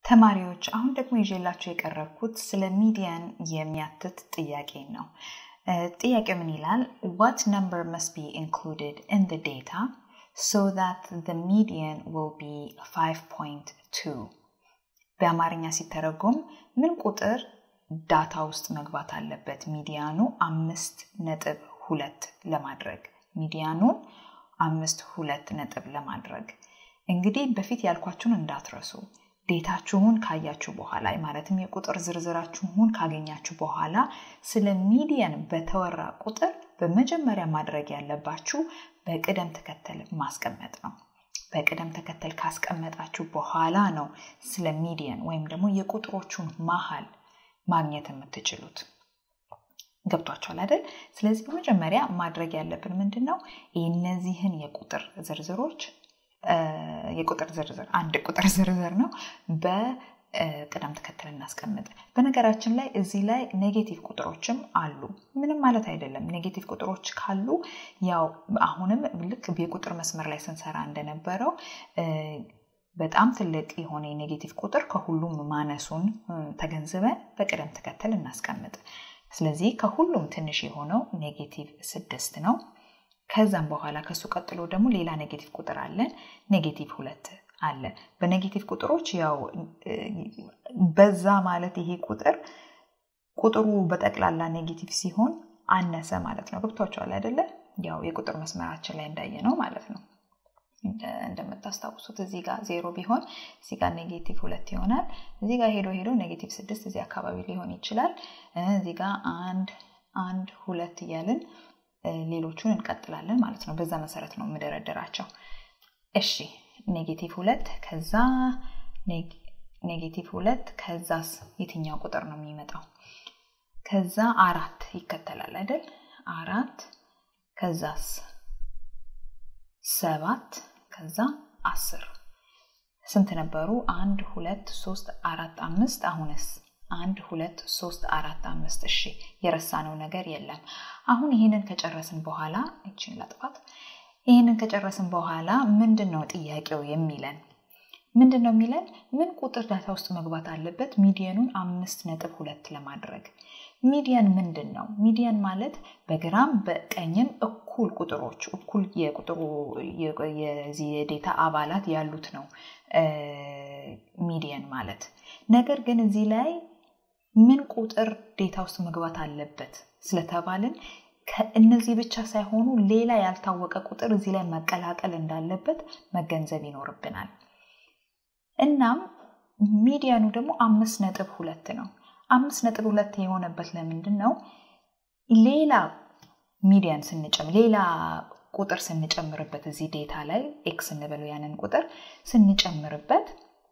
ተማሪዎች አሁን ደግሞ ይዤላችሁ የቀረብኩት ስለ ሚዲያን የሚያትት ጥያቄ ነው። ጥያቄው ምን ይላል? What number must be included in the data so that the median will be 5.2? በአማርኛ ሲተረጎም ምን ቁጥር ዳታ ውስጥ መግባት አለበት ሚዲያኑ አምስት ነጥብ ሁለት ለማድረግ ሚዲያኑን አምስት ሁለት ነጥብ ለማድረግ እንግዲህ በፊት ያልኳችሁን እንዳትረሱ ዴታችሁን ካያችሁ በኋላ ማለትም የቁጥር ዝርዝራችሁን ካገኛችሁ በኋላ ስለ ሚዲያን በተወራ ቁጥር በመጀመሪያ ማድረግ ያለባችሁ በቅደም ተከተል ማስቀመጥ ነው። በቅደም ተከተል ካስቀመጣችሁ በኋላ ነው ስለ ሚዲያን ወይም ደግሞ የቁጥሮቹን መሀል ማግኘት የምትችሉት። ገብቷችኋል አይደል? ስለዚህ በመጀመሪያ ማድረግ ያለብን ምንድን ነው? እነዚህን የቁጥር ዝርዝሮች የቁጥር ዝርዝር አንድ ቁጥር ዝርዝር ነው በቅደም ተከተል እናስቀምጥ። በነገራችን ላይ እዚህ ላይ ኔጌቲቭ ቁጥሮችም አሉ። ምንም ማለት አይደለም። ኔጌቲቭ ቁጥሮች ካሉ ያው አሁንም ልክ የቁጥር መስመር ላይ ስንሰራ እንደነበረው በጣም ትልቅ የሆነ የኔጌቲቭ ቁጥር ከሁሉም ማነሱን ተገንዝበን በቅደም ተከተል እናስቀምጥ። ስለዚህ ከሁሉም ትንሽ የሆነው ኔጌቲቭ ስድስት ነው። ከዛም በኋላ ከሱ ቀጥሎ ደግሞ ሌላ ኔጌቲቭ ቁጥር አለን። ኔጌቲቭ ሁለት አለ። በኔጌቲቭ ቁጥሮች ያው በዛ ማለት ይሄ ቁጥር ቁጥሩ በጠቅላላ ኔጌቲቭ ሲሆን አነሰ ማለት ነው። ገብቷቸዋል አይደለ? ያው የቁጥር መስመራችን ላይ እንዳየ ነው ማለት ነው። እንደምታስታውሱት እዚህ ጋር ዜሮ ቢሆን እዚህ ጋር ኔጌቲቭ ሁለት ይሆናል። እዚህ ጋር ሄዶ ሄዶ ኔጌቲቭ ስድስት እዚህ አካባቢ ሊሆን ይችላል። እዚህ ጋር አንድ አንድ ሁለት እያልን ሌሎቹን እንቀጥላለን ማለት ነው። በዛ መሰረት ነው የምደረደራቸው። እሺ ኔጌቲቭ ሁለት ከዛ ኔጌቲቭ ሁለት ከዛስ የትኛው ቁጥር ነው የሚመጣው? ከዛ አራት ይከተላል አይደል? አራት ከዛስ ሰባት ከዛ አስር ስንት ነበሩ? አንድ ሁለት ሶስት አራት አምስት አሁንስ አንድ ሁለት ሶስት አራት አምስት እሺ የረሳነው ነገር የለም አሁን ይህንን ከጨረስን በኋላ እችን ላጥፋት ይህንን ከጨረስን በኋላ ምንድን ነው ጥያቄው የሚለን ምንድን ነው የሚለን ምን ቁጥር ዳታ ውስጥ መግባት አለበት ሚዲየኑን አምስት ነጥብ ሁለት ለማድረግ ሚዲያን ምንድን ነው ሚዲያን ማለት በግራም በቀኝም እኩል ቁጥሮች እኩል የቁጥሩ የዚህ የዴታ አባላት ያሉት ነው ሚዲየን ማለት ነገር ግን እዚህ ላይ ምን ቁጥር ዴታ ውስጥ መግባት አለበት ስለተባልን እነዚህ ብቻ ሳይሆኑ ሌላ ያልታወቀ ቁጥር እዚህ ላይ መቀላቀል እንዳለበት መገንዘብ ይኖርብናል እናም ሚዲያኑ ደግሞ አምስት ነጥብ ሁለት ነው አምስት ነጥብ ሁለት የሆነበት ለምንድን ነው ሌላ ሚዲያን ስንጨምር ሌላ ቁጥር ስንጨምርበት እዚህ ዴታ ላይ ኤክስ እንበለው ያንን ቁጥር ስንጨምርበት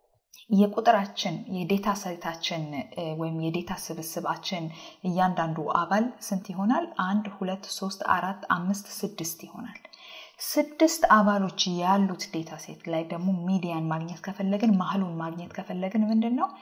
የቁጥራችን የዴታ ሴታችን ወይም የዴታ ስብስባችን እያንዳንዱ አባል ስንት ይሆናል? አንድ ሁለት ሶስት አራት አምስት ስድስት ይሆናል። ስድስት አባሎች ያሉት ዴታ ሴት ላይ ደግሞ ሚዲያን ማግኘት ከፈለግን መሀሉን ማግኘት ከፈለግን ምንድን ነው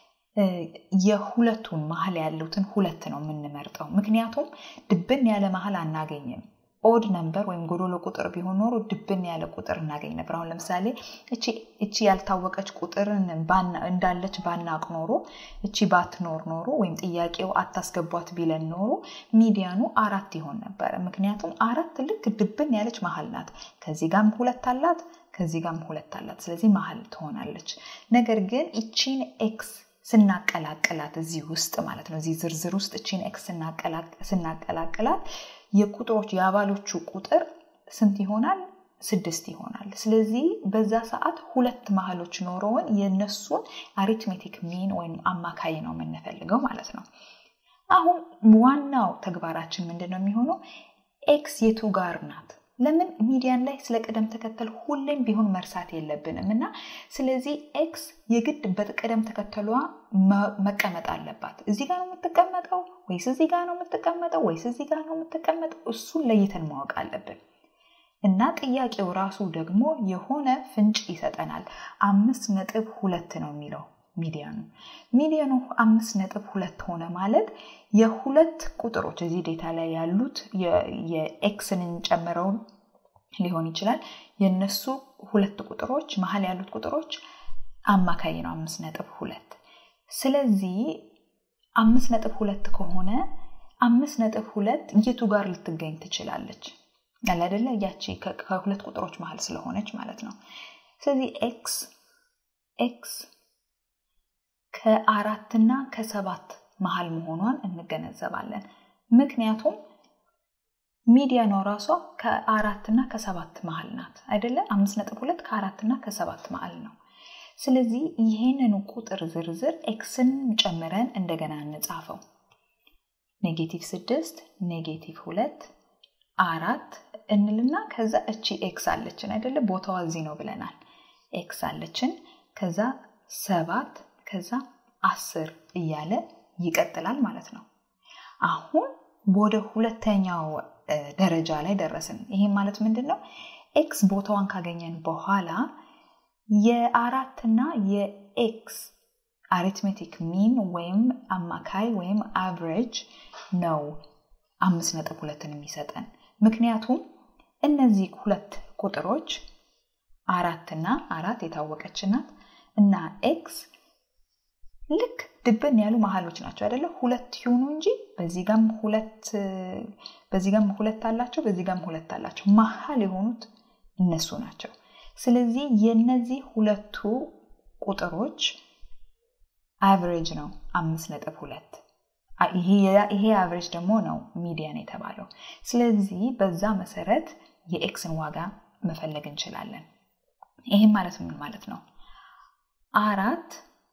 የሁለቱን መሀል ያሉትን ሁለት ነው የምንመርጠው። ምክንያቱም ድብን ያለ መሀል አናገኝም። ኦድ ነምበር ወይም ጎዶሎ ቁጥር ቢሆን ኖሮ ድብን ያለ ቁጥር እናገኝ ነበር። አሁን ለምሳሌ እቺ ያልታወቀች ቁጥርን እንዳለች ባናቅ ኖሮ እቺ ባትኖር ኖሮ ወይም ጥያቄው አታስገቧት ቢለን ኖሮ ሚዲያኑ አራት ይሆን ነበረ። ምክንያቱም አራት ልክ ድብን ያለች መሀል ናት። ከዚህ ጋም ሁለት አላት፣ ከዚህ ጋም ሁለት አላት። ስለዚህ መሀል ትሆናለች። ነገር ግን እቺን ኤክስ ስናቀላቅላት እዚህ ውስጥ ማለት ነው እዚህ ዝርዝር ውስጥ እቺን ኤክስ ስናቀላቅላት የቁጥሮች የአባሎቹ ቁጥር ስንት ይሆናል? ስድስት ይሆናል። ስለዚህ በዛ ሰዓት ሁለት መሀሎች ኖረውን የእነሱን አሪትሜቲክ ሚን ወይም አማካይ ነው የምንፈልገው ማለት ነው። አሁን ዋናው ተግባራችን ምንድን ነው የሚሆነው? ኤክስ የቱ ጋር ናት? ለምን ሚዲያን ላይ ስለ ቅደም ተከተል ሁሌም ቢሆን መርሳት የለብንም እና ስለዚህ ኤክስ የግድ በቅደም ተከተሏ መቀመጥ አለባት። እዚህ ጋር ነው የምትቀመጠው ወይስ እዚህ ጋር ነው የምትቀመጠው ወይስ እዚህ ጋር ነው የምትቀመጠው? እሱን ለይተን ማወቅ አለብን። እና ጥያቄው ራሱ ደግሞ የሆነ ፍንጭ ይሰጠናል። አምስት ነጥብ ሁለት ነው የሚለው ሚዲያኑ ሚዲያኑ አምስት ነጥብ ሁለት ሆነ ማለት የሁለት ቁጥሮች እዚህ ዴታ ላይ ያሉት የኤክስን ጨምረውን ሊሆን ይችላል የነሱ ሁለት ቁጥሮች መሀል ያሉት ቁጥሮች አማካይ ነው አምስት ነጥብ ሁለት ስለዚህ አምስት ነጥብ ሁለት ከሆነ አምስት ነጥብ ሁለት የቱ ጋር ልትገኝ ትችላለች ያለ አይደለ ያቺ ከሁለት ቁጥሮች መሀል ስለሆነች ማለት ነው ስለዚህ ኤክስ ኤክስ ከአራትና ከሰባት መሀል መሆኗን እንገነዘባለን ምክንያቱም ሚዲያኗ ራሷ ከአራትና ከሰባት መሀል ናት አይደለ አምስት ነጥብ ሁለት ከአራትና ከሰባት መሀል ነው ስለዚህ ይህንን ቁጥር ዝርዝር ኤክስን ጨምረን እንደገና እንጻፈው ኔጌቲቭ ስድስት ኔጌቲቭ ሁለት አራት እንልና ከዛ እቺ ኤክስ አለችን አይደለ ቦታዋ እዚህ ነው ብለናል ኤክስ አለችን ከዛ ሰባት ከዛ አስር እያለ ይቀጥላል ማለት ነው አሁን ወደ ሁለተኛው ደረጃ ላይ ደረስን ይሄ ማለት ምንድን ነው ኤክስ ቦታዋን ካገኘን በኋላ የአራትና የኤክስ አሪትሜቲክ ሚን ወይም አማካይ ወይም አቨሬጅ ነው አምስት ነጥብ ሁለትን የሚሰጠን ምክንያቱም እነዚህ ሁለት ቁጥሮች አራትና አራት የታወቀች ናት እና ኤክስ ልክ ድብን ያሉ መሀሎች ናቸው አይደለ ሁለት ይሁኑ እንጂ በዚህ ጋም ሁለት በዚህ ጋም ሁለት አላቸው በዚህ ጋም ሁለት አላቸው መሀል የሆኑት እነሱ ናቸው ስለዚህ የነዚህ ሁለቱ ቁጥሮች አቨሬጅ ነው አምስት ነጥብ ሁለት ይሄ አቨሬጅ ደግሞ ነው ሚዲያን የተባለው ስለዚህ በዛ መሰረት የኤክስን ዋጋ መፈለግ እንችላለን ይህም ማለት ምን ማለት ነው አራት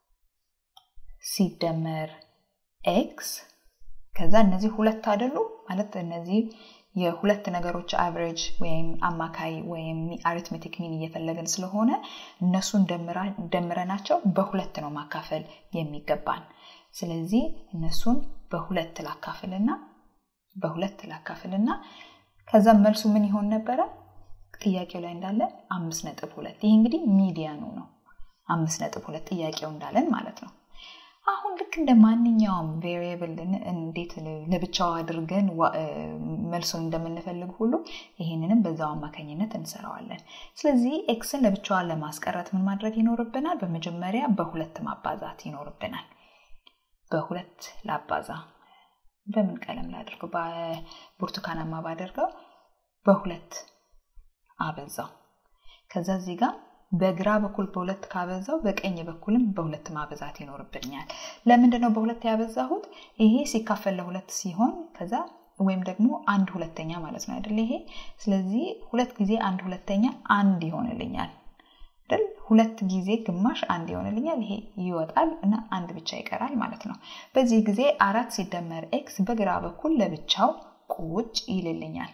ሲደመር ኤክስ ከዛ እነዚህ ሁለት አይደሉ ማለት እነዚህ የሁለት ነገሮች አቨሬጅ ወይም አማካይ ወይም አሪትሜቲክ ሚን እየፈለግን ስለሆነ እነሱን ደምረናቸው በሁለት ነው ማካፈል የሚገባን ስለዚህ እነሱን በሁለት ላካፍልና በሁለት ላካፍልና ከዛ መልሱ ምን ይሆን ነበረ ጥያቄው ላይ እንዳለ አምስት ነጥብ ሁለት ይህ እንግዲህ ሚዲያኑ ነው አምስት ነጥብ ሁለት ጥያቄው እንዳለን ማለት ነው አሁን ልክ እንደ ማንኛውም ቬሪየብል እንዴት ለብቻው አድርገን መልሱን እንደምንፈልግ ሁሉ ይህንንም በዛው አማካኝነት እንሰራዋለን ስለዚህ ኤክስን ለብቻዋ ለማስቀረት ምን ማድረግ ይኖርብናል በመጀመሪያ በሁለት ማባዛት ይኖርብናል በሁለት ላባዛ በምን ቀለም ላድርገው በብርቱካናማ ባደርገው በሁለት አበዛው ከዛ እዚህ ጋር በግራ በኩል በሁለት ካበዛው በቀኝ በኩልም በሁለት ማበዛት ይኖርብኛል ለምንድነው በሁለት ያበዛሁት ይሄ ሲካፈል ለሁለት ሲሆን ከዛ ወይም ደግሞ አንድ ሁለተኛ ማለት ነው አይደል ይሄ ስለዚህ ሁለት ጊዜ አንድ ሁለተኛ አንድ ይሆንልኛል አይደል ሁለት ጊዜ ግማሽ አንድ ይሆንልኛል ይሄ ይወጣል እና አንድ ብቻ ይቀራል ማለት ነው በዚህ ጊዜ አራት ሲደመር ኤክስ በግራ በኩል ለብቻው ቁጭ ይልልኛል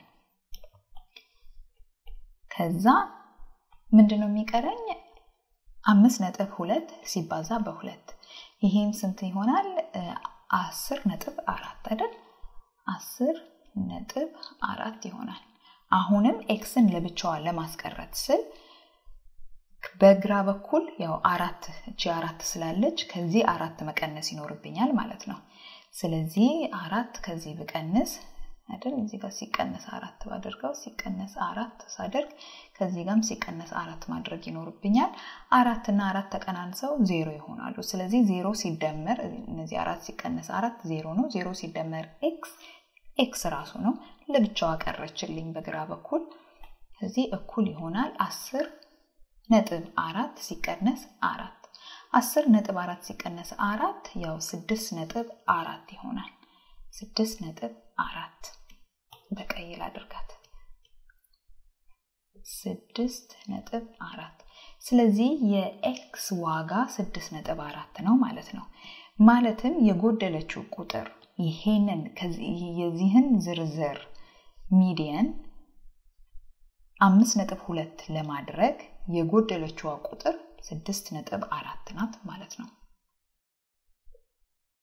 ከዛ ምንድን ነው የሚቀረኝ አምስት ነጥብ ሁለት ሲባዛ በሁለት ይሄም ስንት ይሆናል አስር ነጥብ አራት አይደል አስር ነጥብ አራት ይሆናል አሁንም ኤክስን ለብቻዋ ለማስቀረት ስል በግራ በኩል ያው አራት እቺ አራት ስላለች ከዚህ አራት መቀነስ ይኖርብኛል ማለት ነው ስለዚህ አራት ከዚህ ብቀንስ አይደል እዚህ ጋር ሲቀነስ አራት ባደርገው ሲቀነስ አራት ሳደርግ ከዚህ ጋርም ሲቀነስ አራት ማድረግ ይኖርብኛል አራት እና አራት ተቀናንሰው ዜሮ ይሆናሉ ስለዚህ ዜሮ ሲደመር እነዚህ አራት ሲቀነስ አራት ዜሮ ነው ዜሮ ሲደመር ኤክስ ኤክስ ራሱ ነው ለብቻዋ ቀረችልኝ በግራ በኩል ስለዚህ እኩል ይሆናል አስር ነጥብ አራት ሲቀነስ አራት አስር ነጥብ አራት ሲቀነስ አራት ያው ስድስት ነጥብ አራት ይሆናል ስድስት ነጥብ አራት በቀይ ላድርጋት ስድስት ነጥብ አራት ስለዚህ የኤክስ ዋጋ ስድስት ነጥብ አራት ነው ማለት ነው ማለትም የጎደለችው ቁጥር ይሄንን የዚህን ዝርዝር ሚዲየን አምስት ነጥብ ሁለት ለማድረግ የጎደለችዋ ቁጥር ስድስት ነጥብ አራት ናት ማለት ነው